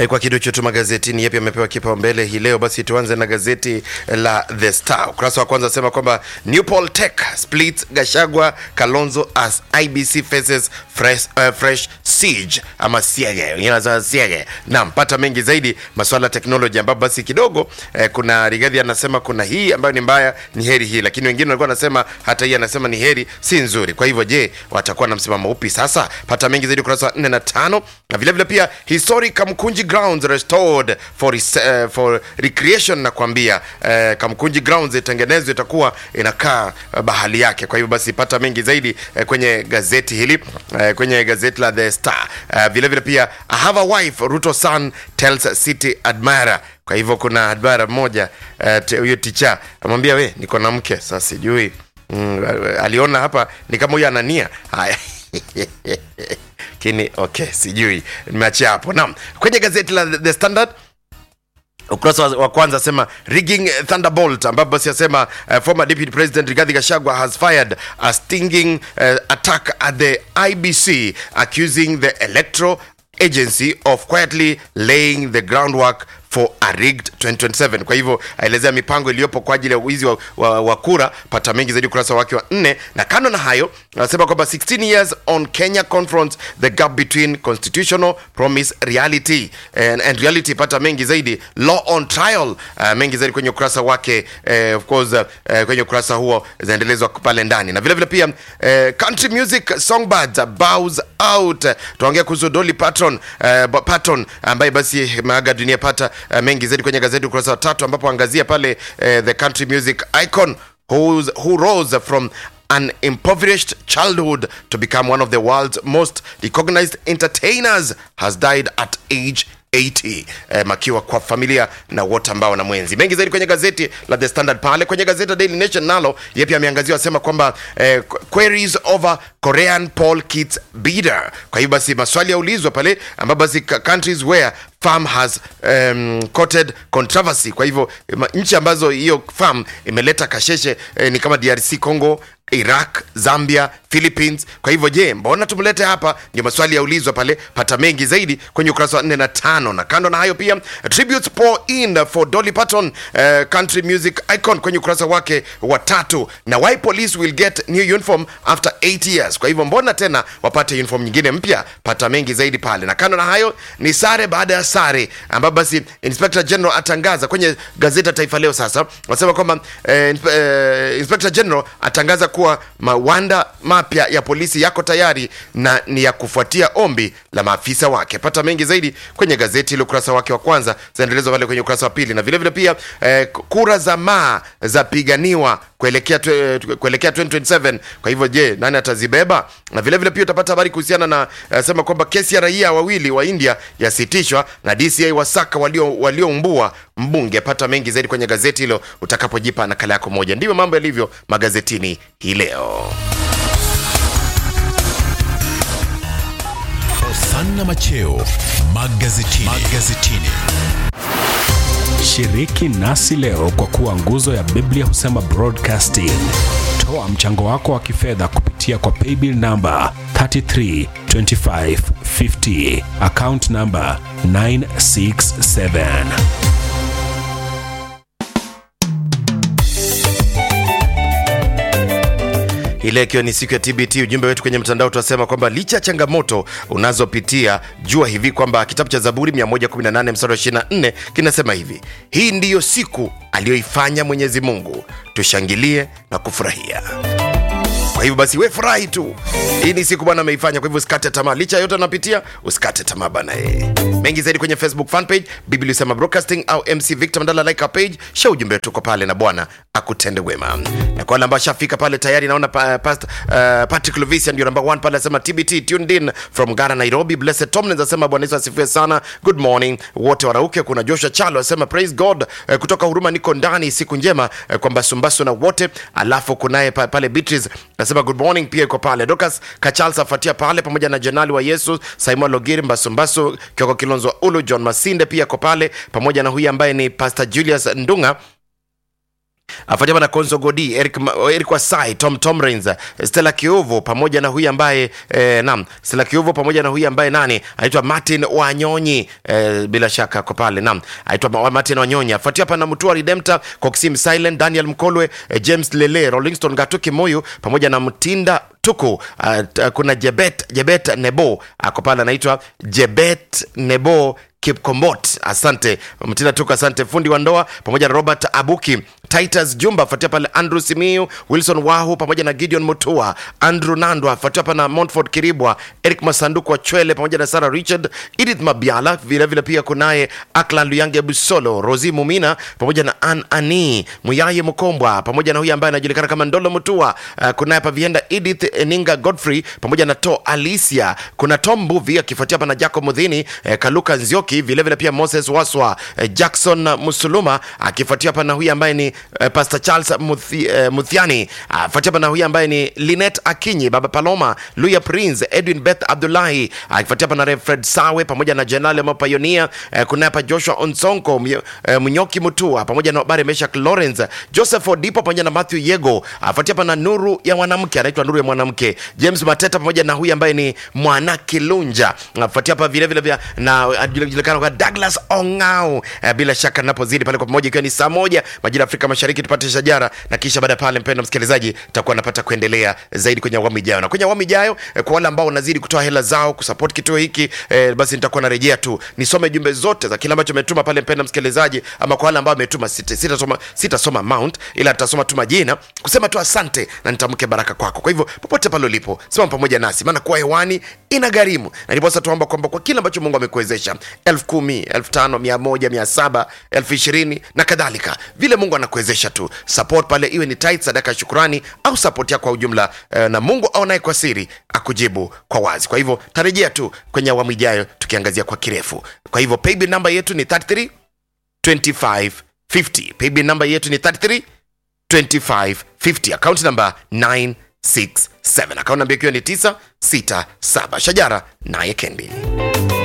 E, kwa kidocho tu magazetini yapi yamepewa kipaumbele hii leo. Basi tuanze na gazeti la The Star. Ukurasa wa kwanza asema kwamba New Poll Tech splits Gashagwa Kalonzo as IBC faces fresh, uh, fresh siege ama siege, wengine wanasema siege. Naam, pata mengi zaidi masuala ya teknoloji, ambapo basi kidogo eh, kuna Rigathi anasema kuna hii ambayo ni mbaya, ni heri hii, lakini wengine walikuwa wanasema hata hii anasema ni heri, si nzuri. Kwa hivyo, je, watakuwa na msimamo upi sasa? Pata mengi zaidi ukurasa wa 4 na 5 na vile vile pia historic Kamkunji grounds restored for, uh, for recreation na kuambia uh, Kamkunji grounds itengenezwe itakuwa inakaa uh, bahali yake. Kwa hivyo basi pata mengi zaidi uh, kwenye gazeti hili uh, kwenye gazeti la The Star. Uh, vile vile pia I have a wife Ruto son tells city admirer. Kwa hivyo kuna admirer mmoja huyo uh, ticha amwambia we niko na mke sasa, sijui mm, aliona hapa ni kama huyo anania haya lakini okay, sijui nimeachia hapo. Naam, kwenye gazeti la The Standard ukurasa wa kwanza asema rigging thunderbolt ambapo basi asema uh, former deputy president Rigathi Gachagua has fired a stinging uh, attack at the IBC accusing the electoral agency of quietly laying the groundwork for a rigged 2027. Kwa hivyo aelezea mipango iliyopo kwa ajili ya wizi wa, wa, wa kura. Pata mengi zaidi ukurasa wake wa nne, na kando na hayo anasema kwamba 16 years on Kenya confronts the gap between constitutional promise reality and, and reality. Pata mengi zaidi law on trial. Uh, mengi zaidi kwenye ukurasa wake uh, of course uh, kwenye ukurasa huo zinaendelezwa pale ndani, na vile vile pia uh, country music songbirds bows out. Tuongea kuhusu Dolly Parton uh, Parton ambaye basi maaga dunia. Pata uh, mengi zaidi kwenye gazeti ukurasa wa tatu ambapo angazia pale uh, the country music icon who's, who rose from an impoverished childhood to become one of the world's most recognized entertainers has died at age 80 eh, makiwa kwa familia na wote ambao wana mwenzi. Mengi zaidi kwenye gazeti la The Standard pale kwenye gazeti la Daily Nation nalo yeye pia ameangazia asema kwamba eh, queries over Korean poll kits bidder. Kwa hiyo basi maswali yaulizwa pale ambapo basi countries where farm has um, courted controversy. Kwa hivyo nchi ambazo hiyo farm imeleta kasheshe eh, ni kama DRC Congo, Iraq, Zambia, Philippines. Kwa hivyo je, mbona tumlete hapa? Ndio maswali yaulizwa pale. Pata mengi zaidi kwenye ukurasa wa 4 na tano. Na kando na hayo pia tributes pour in for Dolly Parton, uh, country music icon kwenye ukurasa wake wa tatu. Na why police will get new uniform after 8 years. Kwa hivyo mbona tena wapate uniform nyingine mpya? Pata mengi zaidi pale. Na kando na hayo ni sare baada ya sare, ambapo basi Inspector General atangaza kwenye gazeti la Taifa Leo. Sasa wasema kwamba eh, eh, Inspector General atangaza kuwa mawanda mapya ya polisi yako tayari na ni ya kufuatia ombi la maafisa wake. Pata mengi zaidi kwenye gazeti ile ukurasa wake wa kwanza, zinaendelezwa pale kwenye ukurasa wa pili, na vile vile pia eh, kura za maa zapiganiwa kuelekea kuelekea 2027. Kwa hivyo je, nani atazibeba? Na vile vile pia utapata habari kuhusiana na uh, sema kwamba kesi ya raia wawili wa India yasitishwa na DCI wasaka walio walioumbua mbunge. Pata mengi zaidi kwenye gazeti hilo utakapojipa nakala yako moja. Ndivyo mambo yalivyo magazetini hii leo. Hosanna Macheo magazetini. magazetini. Shiriki nasi leo kwa kuwa nguzo ya Biblia husema broadcasting. Toa mchango wako wa kifedha kupitia kwa paybill namba 332550 account namba 967. ile ikiwa ni siku ya TBT. Ujumbe wetu kwenye mtandao tunasema kwamba licha ya changamoto unazopitia, jua hivi kwamba kitabu cha Zaburi 118 mstari wa 24 kinasema hivi: hii ndiyo siku aliyoifanya Mwenyezi Mungu, tushangilie na kufurahia. Kwa hivyo basi, we furahi tu, hii ni siku Bwana ameifanya. Kwa hivyo usikate tamaa, licha yote anapitia, usikate tamaa bana. Eh, mengi zaidi kwenye Facebook fan page Biblia Usema Broadcasting au MC Victor Mandala, like our page, share ujumbe wetu pale, na Bwana akutende wema. Na kwa wale ambao shafika pale tayari, naona pa, past, uh, Patrick Lovisia ndio number 1 pale, anasema TBT tuned in from Ghana Nairobi. Blessed Tomlins anasema Bwana Yesu asifiwe sana, good morning wote warauke. Kuna Joshua Chalo anasema praise God, uh, kutoka Huruma niko ndani, siku njema uh, kwa Mbasumbasu na wote. Alafu kunaye pa, pale Beatrice anasema good morning pia iko pale. Dokas Kachals afuatia pale pamoja na Jenali wa Yesu, Simon Logiri Mbasumbasu, Kioko Kilonzo wa Ulu, John Masinde pia iko pale pamoja na huyu ambaye ni Pastor Julius Ndunga afuatiwa na Konzo Godi, Eric, Ma- Eric Wasai, Tom Tomrins, Stella Kiovo pamoja na huyu ambaye eh, naam, Stella Kiovo pamoja na huyu ambaye nani anaitwa Martin Wanyonyi eh, bila shaka kwa pale naam, anaitwa Ma- Martin Wanyonyi. Afuatiwa hapa na Mutua Redemptor, Coxim Silent, Daniel Mkolwe, eh, James Lele, Rollingston Gatuki Moyo pamoja na Mtinda tuko uh, t- kuna Jebet Jebet Nebo ako pale anaitwa Jebet Nebo Kipkombot, asante Mtina Tuko, asante fundi wa ndoa pamoja na Robert Abuki, Titus Jumba, afuatia pale Andrew Simiu, Wilson Wahu pamoja na Gideon Mutua, Andrew Nandwa, afuatia hapa na Montford Kiribwa, Eric Masanduku wa Chwele pamoja na Sarah Richard, Edith Mabiala, vilevile vile pia kunaye Aklan Luyange Busolo, Rosi Mumina pamoja na Ann Ani Muyaye Mkombwa pamoja na huyu ambaye anajulikana kama Ndolo Mutua. Uh, kunaye hapa Vienda Edith Eninga Godfrey pamoja na To Alicia, kuna Tom Mbuvi akifuatia hapa na Jacob Mudhini, eh, Kaluka Nzioki, vilevile vile pia Moses Waswa, eh, Jackson Musuluma akifuatia hapa na huyu ambaye ni eh, Pastor Charles Muthi, eh, Muthiani afuatia hapa na huyu ambaye ni Linet Akinyi, Baba Paloma, Luya Prince, Edwin Beth Abdullahi akifuatia hapa na Rev Fred Sawe pamoja na Jenerali Mapayonia, eh, kuna hapa Joshua Onsonko, Myo- eh, Munyoki Mutua pamoja na Obare Meshak Lawrence, Joseph Odipo pamoja na Matthew Yego afuatia hapa na Nuru ya mwanamke, anaitwa Nuru ya mwanamke, James Mateta pamoja na huyu ambaye ni Mwana Kilunja afuatia hapa vile vile vile na anajulikana kwa Douglas Ongao. Eh, bila shaka napozidi pale kwa pamoja, ikiwa ni saa moja majira ya Afrika Mashariki, tupate shajara na kisha baada ya pale, mpendwa msikilizaji, tutakuwa napata kuendelea zaidi kwenye awamu ijayo, na kwenye awamu ijayo eh, kwa wale ambao wanazidi kutoa hela zao kusupport kituo hiki eh, basi nitakuwa narejea tu nisome jumbe zote za kile ambacho umetuma pale, mpendwa msikilizaji, ama kwa wale ambao wametuma, sita- sitasoma sitasoma amount, ila tutasoma tu majina kusema tu asante na nitamke baraka kwako. Kwa hivyo popote pale ulipo, simama pamoja nasi, maana kuwa hewani ina gharimu, na ndiposa tuomba kwamba kwa kile ambacho Mungu amekuwezesha, elfu kumi, elfu tano, mia moja, mia saba, elfu ishirini na kadhalika, vile Mungu anakuwezesha tu support pale, iwe ni tithe, sadaka ya shukrani au support yako kwa ujumla eh, na Mungu aonaye kwa siri akujibu kwa wazi. Kwa hivyo tarejea tu kwenye awamu ijayo tukiangazia kwa kirefu. Kwa hivyo paybill namba yetu ni 33 25 50. Paybill namba yetu ni 33 2550 akaunti namba 967 akaunti namba ikiwa ni 967 shajara naye kendi